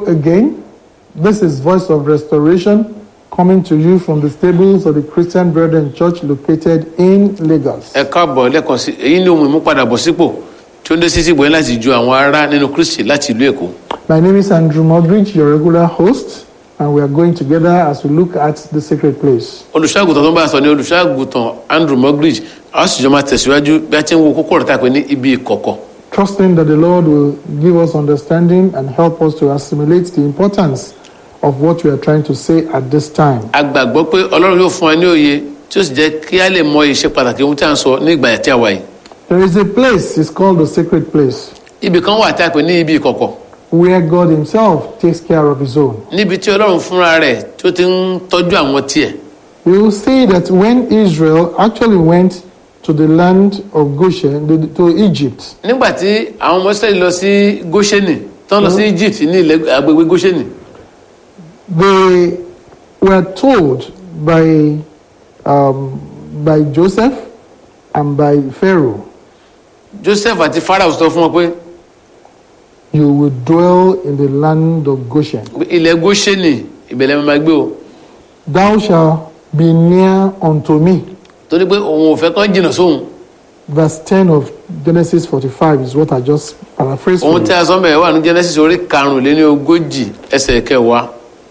again. This is Voice of Restoration coming to you from the stables of the Christian Brethren Church located in Lagos. ẹ káàbọ̀ lẹ́ẹ̀kan sí èyí ni ohun ìmúpadàbọ̀sípò tí ó ń dé sí síbò yẹn láti ju àwọn ará nínú kristi láti ìlú èkó My name is Andrew Modridge, your regular host, and we are going together as we look at the sacred place. olùṣọ́àgùtàn tó ń bá a sọ ní olùṣọ́àgùtàn andrew mogridge a ó sì jọ máa tẹ̀síwájú bí a ti ń wo kókó ọ̀rọ̀ tá a pè ní ibi ìkọ̀kọ̀ Trusting that the Lord will give us understanding and help us to assimilate the importance of what we are trying to say at this time. a gbàgbọ́ pé ọlọ́run yóò fún wa ní òye tí ó sì jẹ́ kí a lè mọ iṣẹ́ pàtàkì ohun tí a ń sọ ní ìgbà tí a wà yìí There is a place, it's called the sacred place, ibì kan wà tí a pè ní ibi ìkọ̀kọ̀ where God Himself takes care of His own. níbi tí ọlọ́run fúnra rẹ̀ tí ó ti ń tọ́jú àwọn tiẹ̀ We will see that when Israel actually went to the land of Goshen, the- to Egypt, nígbà tí àwọn ọmọ israẹli lọ sí goshenì tán lọ sí egypt ní ilẹ̀ agbègbè goshenì they were told by, um, by Joseph and by Pharaoh, joseph àti pharaoh sọ fún wọn pé You will dwell in the land of Goshen. ilẹ̀ goshenì ìbẹ̀lẹ̀ máa gbé o Thou shalt be near unto me. torí pé òun ò fẹ́ kán jìnnà sóhun Verse 10 of Genesis 45 is what I just paraphrased for ohun tí you. a sọ mẹ́rin wà ní genesis orí karùnléní ogójì ẹsẹ̀ kẹwàá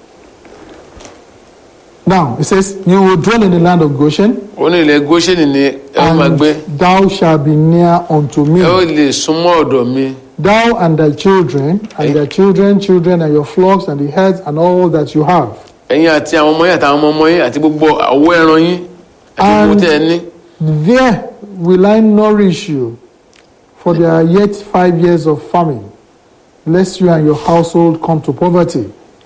Now, it says, You will dwell in the land of Goshen, ó ní ilẹ̀ goshenì ni ẹ ó máa gbé and thou shalt be near unto ẹ ó me. lè súnmọ́ ọ̀dọ̀ mi Thou and thy children, and their children, children, and your flocks, and the herds, and all that you have. ẹ̀yin àti àwọn ọmọ yín àti àwọn ọmọ ọmọ yín àti gbogbo àwọ̀ ẹran yín àti gbogbo And- tẹ́ ẹ ní There will I nourish you, for there are yet five years of famine, lest you and your household come to poverty.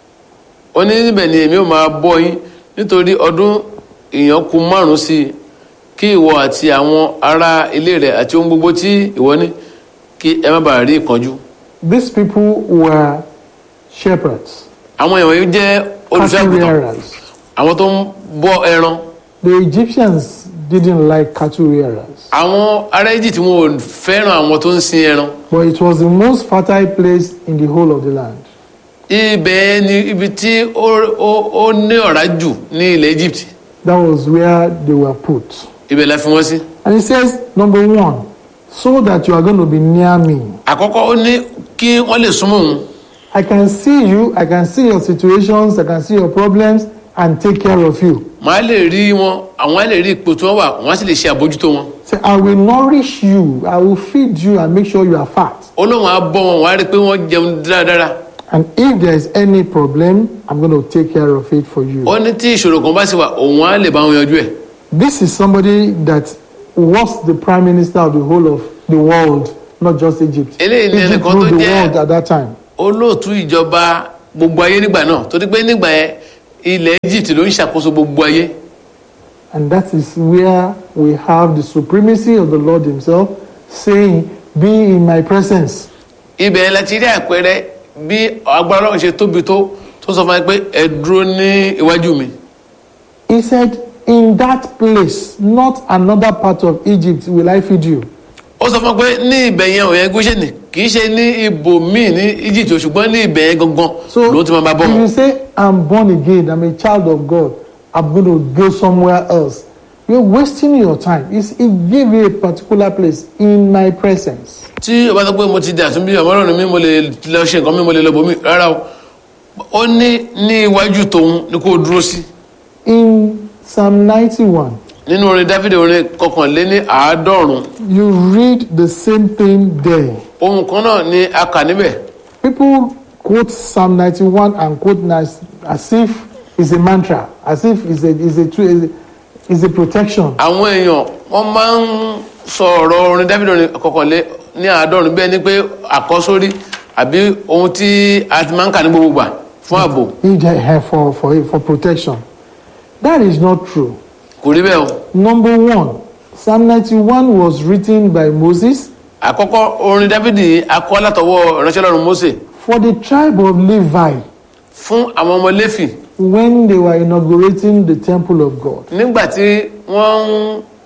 ó ní níbẹ̀ ni èmi ò máa bọ́ yín nítorí ọdún ìyànkù márùn-ún sí i kí ìwọ àti àwọn ará ilé rẹ̀ àti ohun gbogbo tí ìwọ ní kí ẹ má bàa rí ìpọ́njú. These people were shepherds, àwọn èèyàn yìí jẹ́ cattle olùṣọ́àgùtàn rearers. àwọn tó ń bọ́ ẹran The Egyptians didn't like cattle rearers, àwọn ará Egypt wọn ò fẹ́ràn àwọn tó ń sin ẹran but it was the most fertile place in the whole of the land. ibẹ̀ ni ibi tí ó ó- ó ní ọ̀rá jù ní ilẹ̀ Egypt That was where they were put. ibẹ̀ la fi wọ́n sí. And it says, number one, so that you are going to be near me. àkọ́kọ́ ó ní kí wọ́n lè súnmọ́ òun I can see you, I can see your situations, I can see your problems, and take care of you. màá lè rí wọn àwọn á lè rí ipò tí wọ́n wà wọ́n á sì lè ṣe àbójútó wọn. Say, I will nourish you, I will feed you, and make sure you are fat. olóhùn á bọ́ wọn wọ́n á rí i pé wọ́n jẹun dáradára. And if there is any problem, I'm going to take care of it for you. ó ní tí ìṣòro kan bá sì wà òun á lè bá wọn yanjú ẹ̀. This is somebody that was the prime minister of the whole of the world, not just Egypt. Eléyìí ni Egypt ẹnìkan tó ruled the jẹ́- world at that time. olóòtú ìjọba gbogbo ayé nígbà náà torí pé nígbà yẹn ilẹ̀ Egypt ló ń ṣàkóso gbogbo ayé. And that is where we have the supremacy of the Lord Himself saying, Be in my presence. ibẹ̀ la ti rí àpẹẹrẹ bí agbára ọlọ́run ṣe tóbi tó tó sọ fún mi pé ẹ dúró ní iwájú mi. He said, In that place, not another part of Egypt, will I feed you. ó sọ fún mi pé ní ibẹ̀ yẹn òyìn Góṣẹ́nì kì í ṣe ní ibòmíì ní Egypt o, ṣùgbọ́n ní ibẹ̀ yẹn gangan So, ló ti máa bá bọ́ if wọn. you say, I'm born again, I'm a child of God, I'm going to go somewhere else, you're wasting your time. It's, it give you a particular place in my presence. tí o bá sọ pé mo ti dà tún bí ọmọ ọlọ́run mi mo lè lọ ṣe nǹkan mi mo lè lọ bòmí rárá o ó ní ní iwájú tòun ni kó o dúró sí. In Psalm 91, nínú orin Dáfídì orin kọkànléní àádọ́rùn you read the same thing there. ohun kan náà ni a kà níbẹ̀ People quote Psalm 91 and quote as, as if it's a mantra, as if it's a, it's a, is a, it's a protection. àwọn èèyàn wọ́n máa ń sọ ọ̀rọ̀ orin Dáfídì orin kọkànlé ní àádọ́rùn bẹ́ẹ̀ ni pé àkọ́sórí àbí ohun tí a ti máa ń kà ní gbogbo gbà fún ààbò He did have for, for, for protection. That is not true. kò rí bẹ́ẹ̀ o. Number one, Psalm 91 was written by Moses àkọ́kọ́ orin Dáfídì akọ látọwọ́ ìránṣẹ́ Ọlọ́run Mósè for the tribe of Levi fún àwọn ọmọ Léfì when they were inaugurating the temple of God. nígbà tí wọ́n ń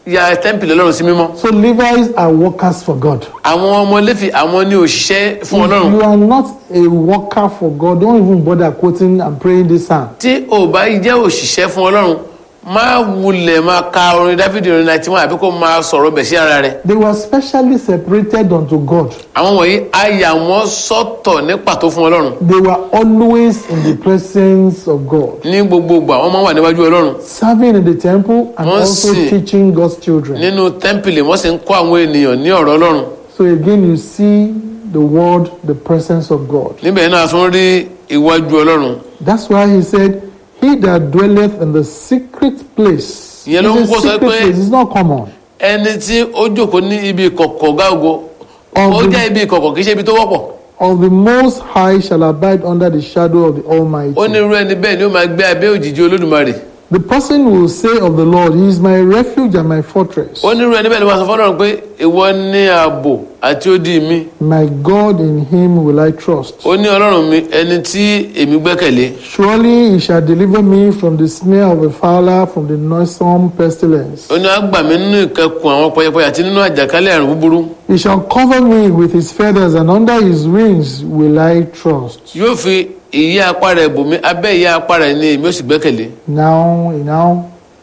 ya tẹ́ḿpìlì ọlọ́run sí mímọ́ So Levites are workers for God. àwọn ọmọ Léfì àwọn ní òṣìṣẹ́ fún If ọlọ́run you are not a worker for God, don't even bother quoting and praying this psalm. tí ò bá jẹ́ òṣìṣẹ́ fún ọlọ́run má wulẹ̀ máa ka orin dáfídì orin náà tí wọ́n àbí kó máa sọ̀rọ̀ bẹ̀ sí ara rẹ̀ They were specially separated unto God. àwọn wọ̀nyí a yà wọ́n sọ́tọ̀ ní pàtó fún ọlọ́run They were always in the presence of God, ní gbogbo ìgbà wọ́n máa wà níwájú ọlọ́run serving in the temple and also Mercy. teaching God's children. nínú tẹ́ḿpìlì wọ́n sì ń kọ́ àwọn ènìyàn ní ọ̀rọ̀ ọlọ́run So again, you see the word, the presence of God. níbẹ̀ náà tún rí iwájú ọlọ́run That's why he said, He that dwelleth in the secret place. Ìyẹn ló ń It's a kó sọ secret pé- place, it's not common. ẹni tí ó jókòó ní ibi ìkọ̀kọ̀ gáàgó ó Of the- jẹ́ ibi ìkọ̀kọ̀ kì í ṣe ibi tó wọ́pọ̀ Of the Most High shall abide under the shadow of the Almighty. ó ní irú ẹni bẹ́ẹ̀ ni ó máa gbé abẹ́ òjìji olódùmarè The person will say of the Lord, He is my refuge and my fortress. ó ní irú ẹni bẹ́ẹ̀ ni wọ́n sọ fọ́lọ́run pé ìwọ ní ààbò àti odi mi My God, in Him will I trust. ó ní ọlọ́run mi ẹni tí èmi gbẹ́kẹ̀lé Surely He shall deliver me from the snare of the fowler, from the noisome pestilence. ó ní àgbà mi nínú ìkẹkùn àwọn pẹyẹpẹyẹ àti nínú àjàkálẹ̀ àrùn búburú He shall cover me with His feathers, and under His wings will I trust. yóò fi ìyẹ́ apá rẹ̀ bò mí abẹ́ ìyẹ́ apá rẹ̀ ni èmi ó sì gbẹ́kẹ̀lé Now, He now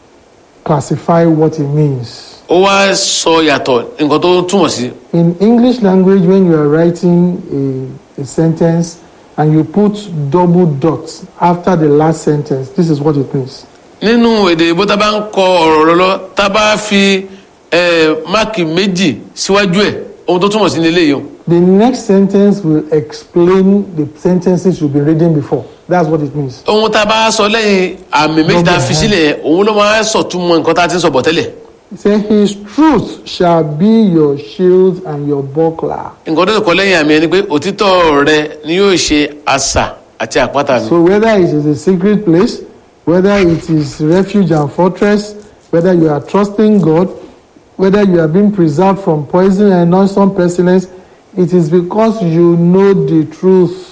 classify what it means. ó wá sọ yàtọ̀ nǹkan tó túmọ̀ sí In English language, when you are writing a, a sentence and you put double dots after the last sentence, this is what it means. nínú èdè ìbò tá a bá ń kọ ọ̀rọ̀ lọ tá a bá fi eh, máàkì méjì síwájú ẹ̀ ohun tó túmọ̀ sí ní eléyìí o The next sentence will explain the sentences you've been reading before. That's what it means. ohun tá a bá sọ lẹ́yìn àmì méjì tá a fi sílẹ̀ yẹn òun ló máa sọ̀túnmọ̀ nǹkan tá a ti ń sọ bọ̀ tẹ́lẹ̀ It says, His truth shall be your shield and your buckler. nǹkan tó sì kọ lẹ́yìn àmì ẹni pé òtítọ́ rẹ ni yóò ṣe asà àti àpáta mi So, whether it is a secret place, whether it is refuge and fortress, whether you are trusting God, whether you are being preserved from poison and noisome pestilence, it is because you know the truth.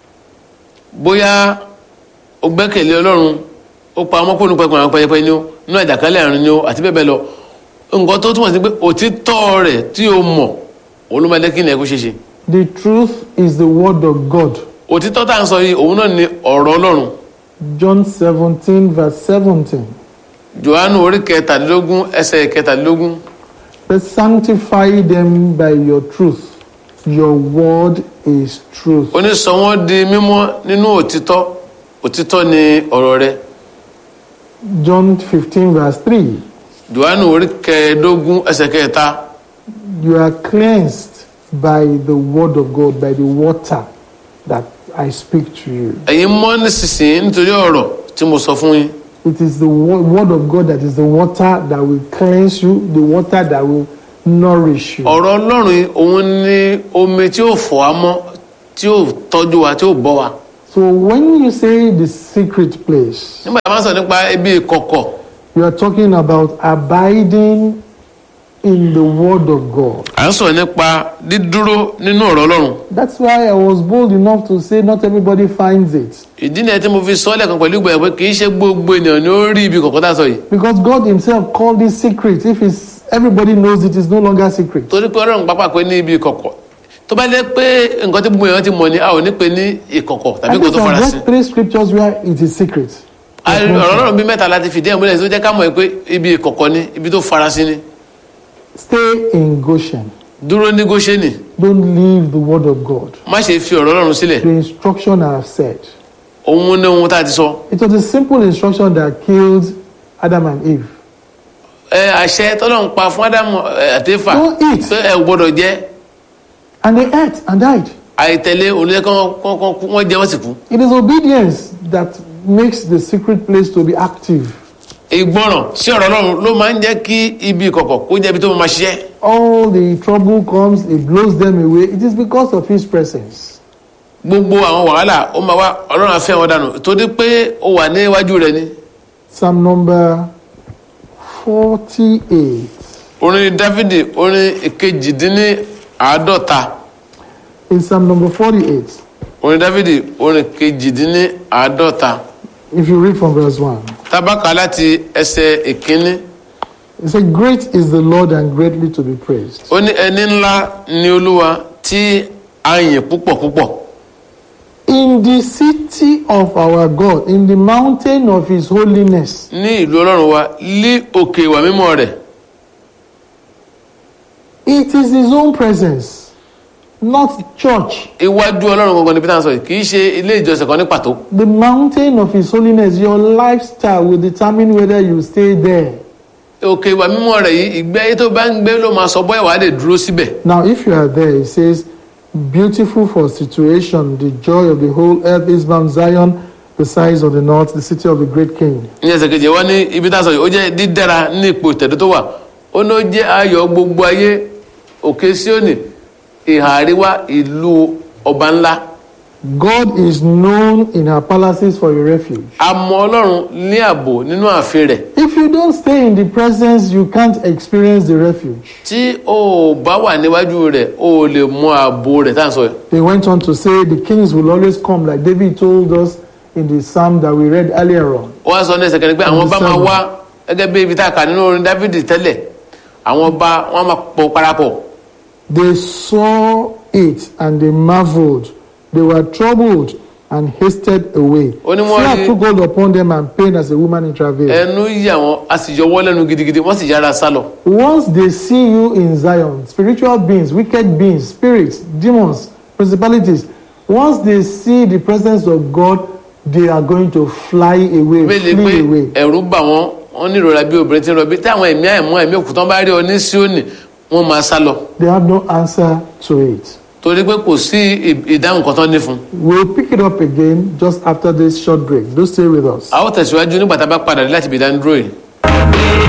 bóyá o gbẹ́kẹ̀lé ọlọ́run ó pa ọmọ kónú pẹpẹ àwọn pẹyẹpẹ ni ó nínú àjàkálẹ̀ àrùn ni ó àti bẹ́ẹ̀ bẹ́ẹ̀ lọ nǹkan tó túmọ̀ sí pé òtítọ́ rẹ̀ tí o mọ̀ òun ló máa jẹ́ kí ilẹ̀ kó ṣe ṣe The truth is the word of God. òtítọ́ tá à ń sọ yìí òun náà ni ọ̀rọ̀ ọlọ́run John 17, verse 17. johannu orí kẹtàdínlógún ẹsẹ̀ kẹtàdínlógún But sanctify them by your truth. Your word is truth. ó ní sọ wọ́n di mímọ́ nínú òtítọ́ òtítọ́ ni ọ̀rọ̀ rẹ̀ John 15, verse 3. johannu orí kẹẹ̀ẹ́dógún ẹsẹ̀ kẹta You are cleansed by the word of God, by the water that I speak to you. ẹ̀yin mọ́ nísinsìnyí nítorí ọ̀rọ̀ tí mo sọ fún yín It is the wo- word of God that is the water that will cleanse you, the water that will nourish you. ọ̀rọ̀ ọlọ́run yìí, òun ni omi tí ó fọ̀ á mọ́ tí ó tọ́jú wa tí ó bọ́ wa So when you say the secret place, nígbà tí a máa ń sọ nípa ibi ìkọ̀kọ̀ you are talking about abiding in the word of God. à ń sọ nípa dídúró nínú ọ̀rọ̀ ọlọ́run That's why I was bold enough to say not everybody finds it. ìdí nìyẹn tí mo fi sọ lẹ́ẹ̀kan pẹ̀lú ìgbà pé kì í ṣe gbogbo ènìyàn ni ó rí ibi ìkọ̀kọ̀ tá a sọ yìí Because God Himself called it secret. If it's everybody knows it, it's no longer secret. torí pé ọlọ́run pápá pé ní ibi ìkọ̀kọ̀ tó bá jẹ́ pé nǹkan tí gbogbo èèyàn ti mọ̀ ni a ò ní pè ní ìkọ̀kọ̀ tàbí I nǹkan think tó I've farasin read three scriptures where it is secret. A- ọ̀rọ̀ ọlọ́run bíi mẹ́ta láti fìdí ẹ̀ múlẹ̀ tó jẹ́ ká mọ̀ pé ibi ìkọ̀kọ̀ ni ibi tó farasin ni Stay in Goshen. dúró ní Góṣẹ́nì Don't leave the word of God. má ṣe fi ọ̀rọ̀ ọlọ́run sílẹ̀ The instruction I have said. òun ní ohun tá a ti sọ It was a simple instruction that killed Adam and Eve. ẹ àṣẹ tọ́lọ́run pa fún ádámù ẹ, àti éfà Don't eat. pé ẹ ò gbọ́dọ̀ jẹ And they ate and died. àìtẹ̀lé onílẹ̀ kan wọ́n jẹ wọ́n sì kú It is obedience that makes the secret place to be active. ìgbọràn sí ọ̀rọ̀ ọlọ́run ló máa ń jẹ́ kí ibi ìkọ̀kọ̀ kó jẹ́ ibi tó máa ṣiṣẹ́ All the trouble comes, it blows them away. It is because of His presence. gbogbo àwọn wàhálà ó máa wá ọlọ́run á fẹ́ wọn dànù torí pé ó wà níwájú rẹ ni Psalm number 48. orin dávidi orin ìkejìdínní àádọ́ta In Psalm number 48, orin dávidi orin ìkejìdínní àádọ́ta if you read from verse 1. tábàkà láti ẹsẹ̀ ìkíní He said, Great is the Lord and greatly to be praised. ó ní ẹni ńlá ni olúwa tí a yìn púpọ̀ púpọ̀ In the city of our God, in the mountain of his holiness, ní ìlú ọlọ́run wa lí òkè ìwà mímọ́ rẹ̀ it is his own presence, not church. iwájú ọlọ́run gangan ni peter ń sọ yìí kì í ṣe ilé ìjọsìn kan ní pàtó The mountain of his holiness, your lifestyle will determine whether you stay there. òkè ìwà mímọ́ rẹ̀ yìí ìgbé ayé tó bá ń gbé ló máa sọ bóyá wàá lè dúró síbẹ̀ Now, if you are there, it says, Beautiful for situation, the joy of the whole earth is Mount Zion, the size of the north, the city of the great king. ní ẹsẹ̀ kejì wọ́n ní ibi tá a sọ yìí ó jẹ́ dídára ní ipò ìtẹ̀dó tó wà ó ní ó jẹ́ ayọ̀ gbogbo ayé òkè síónì ìhà àríwá ìlú ọba ńlá God is known in her palaces for a refuge. a mọ ọlọ́run ní ààbò nínú ààfin rẹ̀ If you don't stay in the presence, you can't experience the refuge. tí o ò bá wà níwájú rẹ̀ o ò lè mọ ààbò rẹ̀ tá à ń sọ yìí They went on to say the kings will always come, like David told us in the psalm that we read earlier on. wọ́n á sọ ní ẹsẹ̀ kẹrin pé àwọn ọba máa wá gẹ́gẹ́ bí ibi tá a kà nínú orin dávidi tẹ́lẹ̀ àwọn ọba wọn máa pọ̀ parapọ̀ They saw it and they marveled. They were troubled and hasted away. Ó ní wọ́n Fear rí- took hold upon them and pain as a woman in travail. ẹnu yí àwọn a sì yọwọ́ lẹ́nu gidigidi wọ́n sì yára sá lọ. Once they see you in Zion, spiritual beings, wicked beings, spirits, demons, principalities, once they see the presence of God, they are going to fly away, bẹ́ẹ̀ ni pé flee away. ẹ̀rù bà wọ́n wọ́n ní ìrora bí obìnrin ti ń rọbí tí àwọn ẹ̀mí àìmọ́ ẹ̀mí òkùtàn bá rí ọ ní síónì wọ́n máa sá lọ They have no answer to it. torí pé kò sí ì- ìdáhùn kan tán ní fún un. We'll pick it up again just after this short break. Do stay with us. a ó tẹ̀síwájú nígbà tá a bá padà dé láti ibi ìdánidúró yìí.